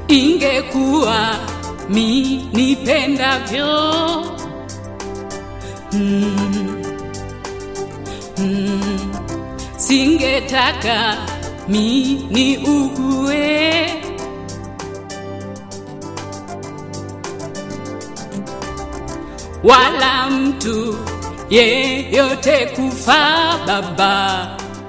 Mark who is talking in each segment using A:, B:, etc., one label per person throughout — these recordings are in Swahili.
A: ingekuwa mi nipendavyo mm, mm, singetaka mi ni ugue wala mtu yeyote kufa baba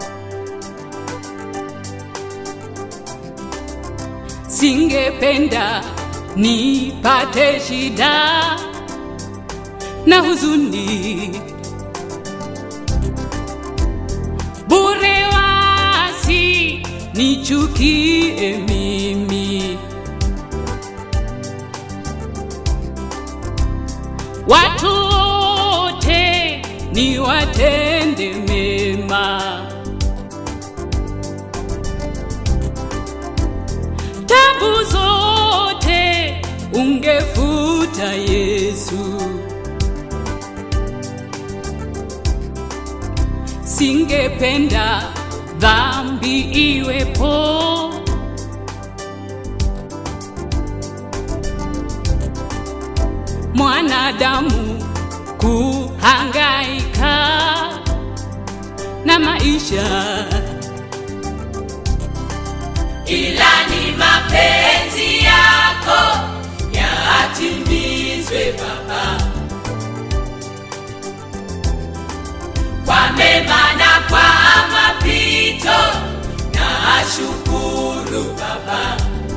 A: singependa nipate shida na huzuni bure wasi nichukie mimi watu wote ni watende mema tabu zote ungefuta Yesu, singependa dhambi iwepo. Mwanadamu kuhangaika na maisha
B: ila ni mapenzi yako yatimizwe Baba, kwa mema na kwa mapito, na shukuru Baba,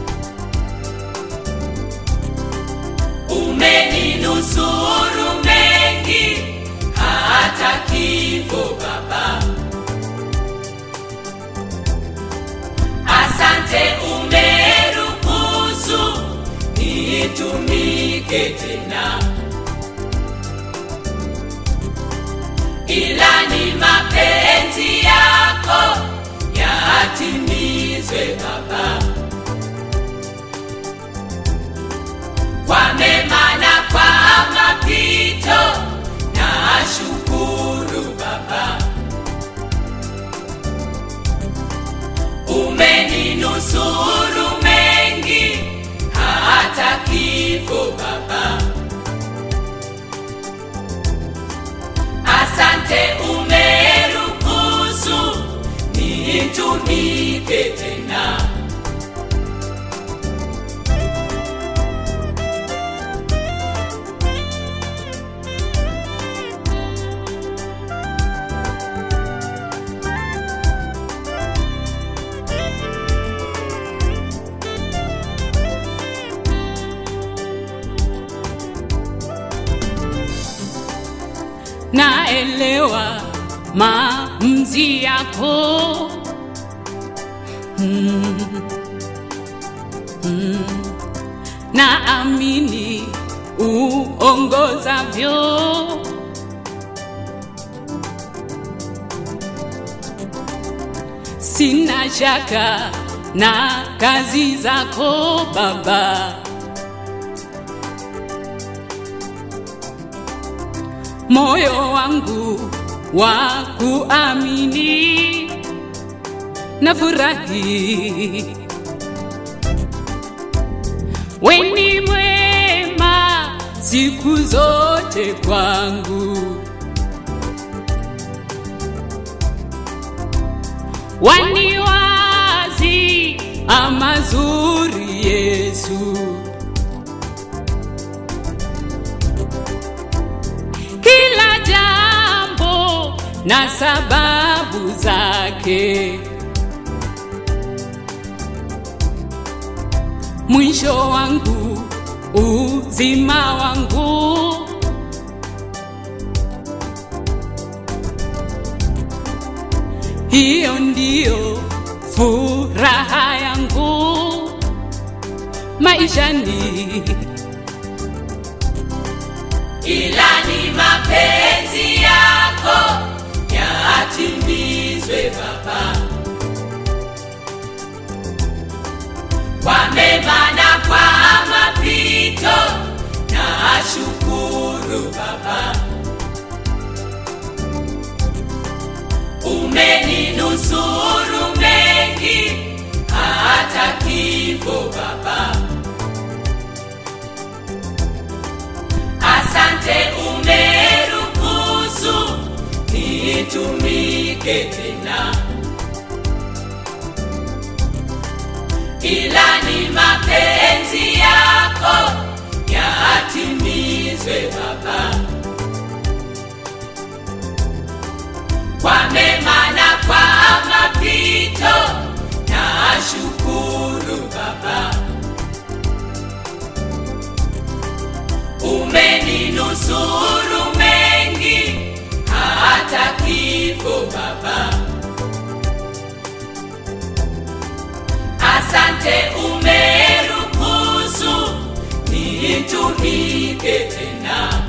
B: umeninusuru mengi hata kifo Baba. Asante umeruhusu nitumike tena, ila ni mapenzi yako yatimizwe Baba, kwa mema na kwa mapito, na shukuru Baba. umeninusuru mengi hata kifo Baba. Asante umeruhusu nitumike tena.
A: naelewa maamuzi yako mm, mm, naamini uongozavyo sina shaka na kazi zako Baba. moyo wangu wa kuamini na furahi weni mwema siku zote kwangu waniwazi amazuri Yesu kila jambo na sababu zake. Mwisho wangu uzima wangu, hiyo ndiyo furaha yangu maishani.
B: ila ni mapenzi yako yatimizwe Baba, kwa mema na kwa mapito, na shukuru Baba, umeninusuru mengi hata kifo Baba. asante umeruhusu nitumike tena ila ni mapenzi yako yatimizwe baba kwa mema na kwa mapito na shukuru baba umeninusuru mengi hata kifo baba asante umeruhusu nitumike tena